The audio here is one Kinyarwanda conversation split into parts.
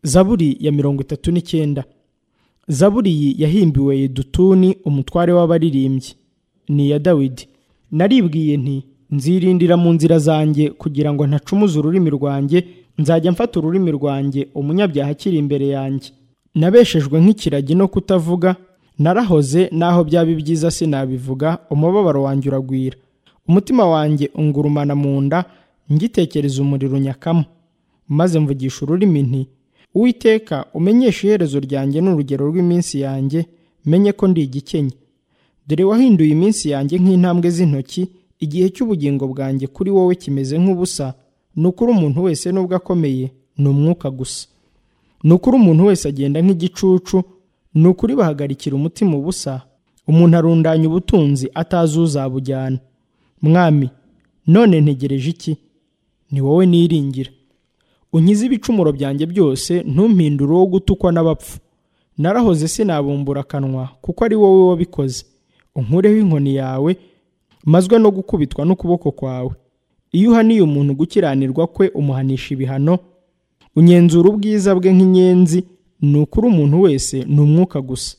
zaburi ya mirongo itatu n'icyenda zaburi iyi yahimbiwe yedutuni umutware w'abaririmbyi ni iya dawidi naribwiye nti nzirindira mu nzira zanjye kugira ngo ntacumuze ururimi rwanjye nzajya mfata ururimi rwanjye umunyabyaha akiri imbere yanjye nabeshejwe nk'ikiragi no kutavuga narahoze naho byaba ibyiza sinabivuga umubabaro wanjye uragwira umutima wanjye ungurumana mu nda ngitekereza umuriro unyakamo maze mvugisha ururimi nti uwiteka umenyeshe iherezo ryanjye n'urugero rw'iminsi yanjye menye ko ndi igikenye dore wahinduye iminsi yanjye nk'intambwe z'intoki igihe cy'ubugingo bwanjye kuri wowe kimeze nk'ubusa ni ukuri umuntu wese nubwo akomeye ni umwuka gusa ni ukuri umuntu wese agenda nk'igicucu ni ukuri bahagarikira umutima ubusa umuntu arundanya ubutunzi atazi uzabujyana mwami none ntegereje iki ni wowe niringira unkize ibicumuro byanjye byose ntumpindure uwo gutukwa n'abapfu narahoze sinabumbura akanwa kuko ari wowe wabikoze unkureho inkoni yawe mazwe no gukubitwa n'ukuboko kwawe iyo uhaniye umuntu gukiranirwa kwe umuhanisha ibihano unyenzura ubwiza bwe nk'inyenzi ni ukuri umuntu wese ni umwuka gusa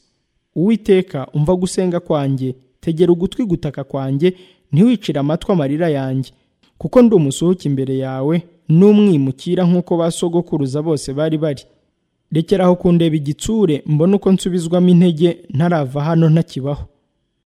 uwiteka umva gusenga kwanjye tegera ugutwi gutaka kwanjye ntiwicire amatwi amarira yanjye kuko ndi umusuhuke imbere yawe n'umwimukira nk'uko ba sogokuruza bose bari bari rekera aho kundeba igitsure mbone uko nsubizwamo intege ntarava hano ntakibaho